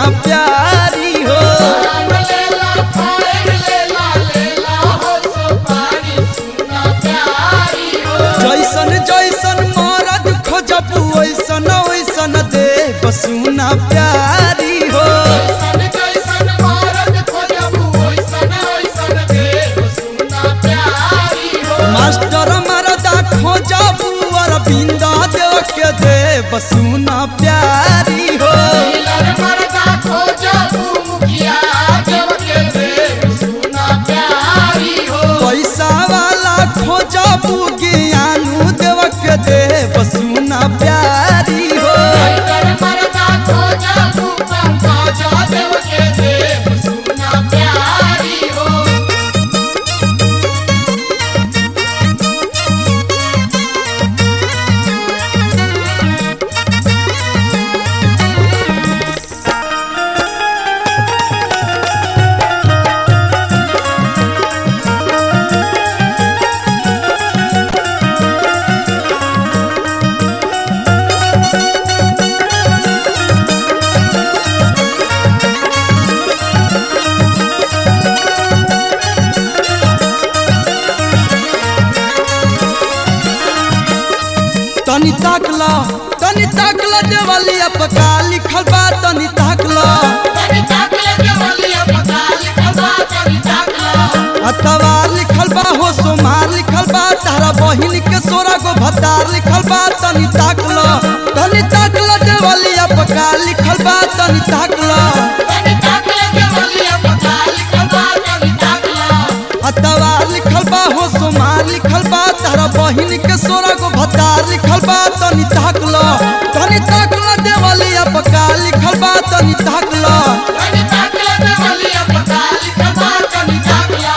सुना प्यारी हो आम लेला फाइल लेला लेला हो सुपारी सुना प्यारी हो जैसन जैसन मरद खोजब वैसन वैसन देव सुना प्यारी हो जैसन जैसन भारत खोजबू वैसन वैसन देव सुना प्यारी हो मास्टर मरदा खोजब अरविंद देव के देव सुना प्यारी हो मिलन मरदा खोजबू मुखिया देव के देव सुना प्यारी हो पैसा वाला खोजब ज्ञानू देव के देव सुना प्यारी हो मिलन मरदा खोजबू पंकज देव के देव सुना प्यारी हो तनी ताकला तनी ताकला देवालिया पका लिखल बा तनी ताकला तनी ताकले देवलिया पता लिखल बा तनी ताकला अतवार लिखल बा हो सोमार लिखल बा तारा बहिन के सोरा गो भतार लिखल बा तनी ताकला तनी ताकला देवालिया पका लिखल बा तनी ताकला तनी ताकले देवलिया पता लिखल बा तनी ताकला अतवार लिखल बा हो सोमार लिखल बा तारा बहिन के सोरा गो भतार लिखल बा तनी ताकला तनी ताकला देवालिया पका लिखल बा तनी ताकला तनी ताकले देवलिया पता लिखल बा तनी ताकला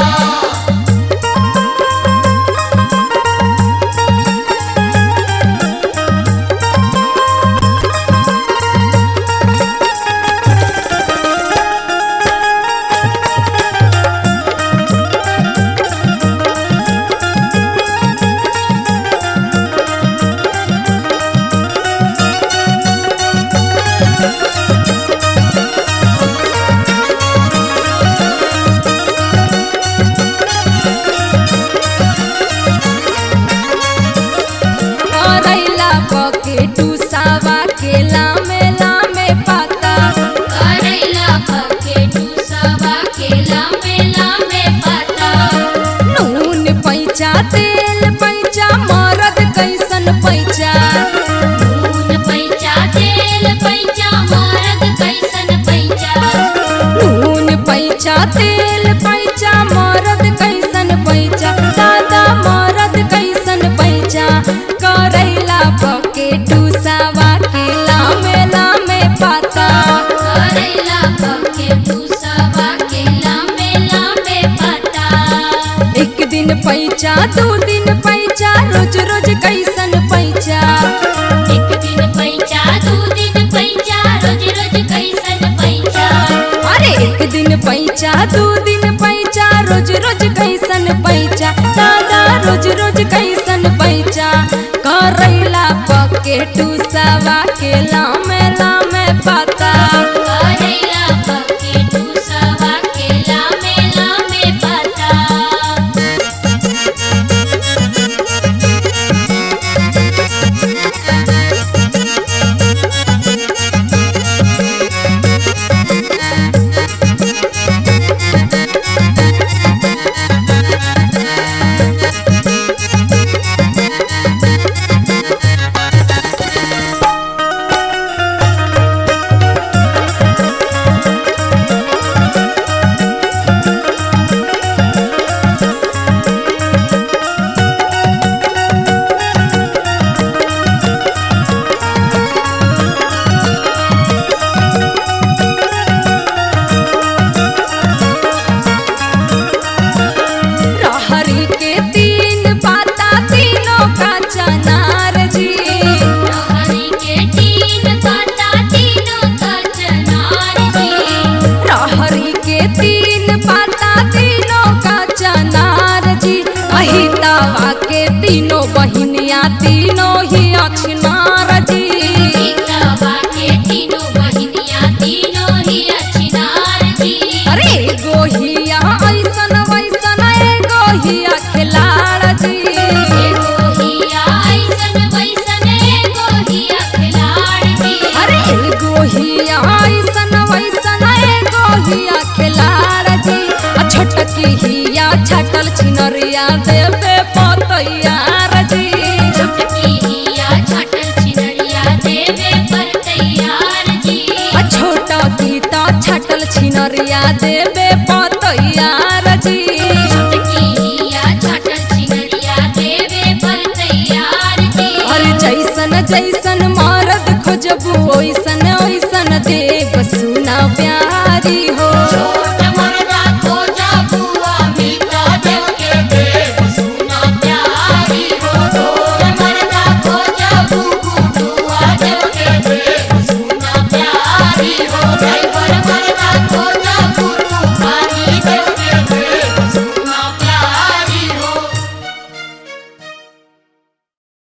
करैला पके टूसावा के लामे लामे पाता करैला पके टूसवा के लामे लामे पता नून पैचा तेल पैचा मरद कैसन पैचा नून पैचा तेल पैचा मरद कैसन पैचा नून पैचा तेल पैचा मरद कैसन पैचा दादा मरद कैसन पैचा करैला पके टूसावा के लामे लामे पाता करैला पके टूसवा के लामे लामे पता एक दिन पैचा दू दिन पैचा रोज रोज कैसन पैचा एक दिन पैचा दू दिन पैचा रोज रोज कैसन पैचा अरे एक दिन पैचा दू दिन पैचा रोज रोज कैसन पैचा दादा रोज रोज कैसन पैचा करैला पके टूसवा के लामे लामे पाता करैला पके टूसवा के लामे लामे पता रहरी के तीन पाता तीनों का चनार जी हरी के तीन पता तीनों का चनार जी रहरी के तीन पाता तीनों का चनार जी अहितावा के तीनों बहिनिया तीनों ही अक्षनार जी एकवा के तीनों बहिनिया तीनों ही छिनरिया देवे पतैयार जी छोटकिया छाटल छिनरिया देवे पर तैयार जी आ छोटा गीता छटल छिनरिया देवे पतैयार जी छोटकिया छाटल छिनरिया देवे पर तैयार जी और जैसन जैसन मरद खोजबू ओइसन ओइसन देव सुना प्यारी हो छोट मरदा खोजा बुआ मीता देव के देव सुना प्यारी हो छोट मरदा खोजा बुबू बुआ देव के देव सुना प्यारी हो ड्राइवर मरदा खोजा